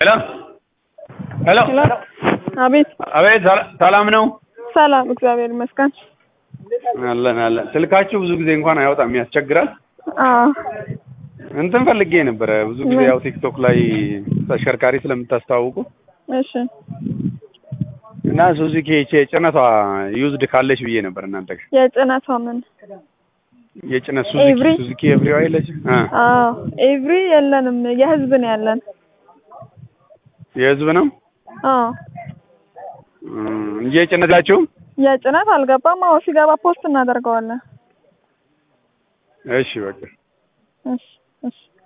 ሄሎ ሄሎ ሄሎ አቤት አቤት ሰላ- ሰላም ነው ሰላም እግዚአብሔር ይመስገን አለን አለን ስልካችሁ ብዙ ጊዜ እንኳን አይወጣም ያስቸግራል አዎ እንትን ፈልጌ ነበረ ብዙ ጊዜ ምን? ያው ቲክቶክ ላይ ተሽከርካሪ ስለምታስተዋውቁ እሺ እና ሱዙኪ ይቺ የጭነቷ ዩዝድ ካለች ብዬ ነበር እናንተ ጋር የጭነቷ ምን የጭነት ሱዙኪ ኤቭሪ? ሱዙኪ ኤቭሪዋ የለች እ አዎ ኤቭሪ የለንም የህዝብ ነው ያለን የህዝብ ነው አዎ እም፣ እንጂ የጭነት ላችሁም የጭነት አልገባም አዎ ሲገባ ፖስት እናደርገዋለን እሺ በቃ እሺ እሺ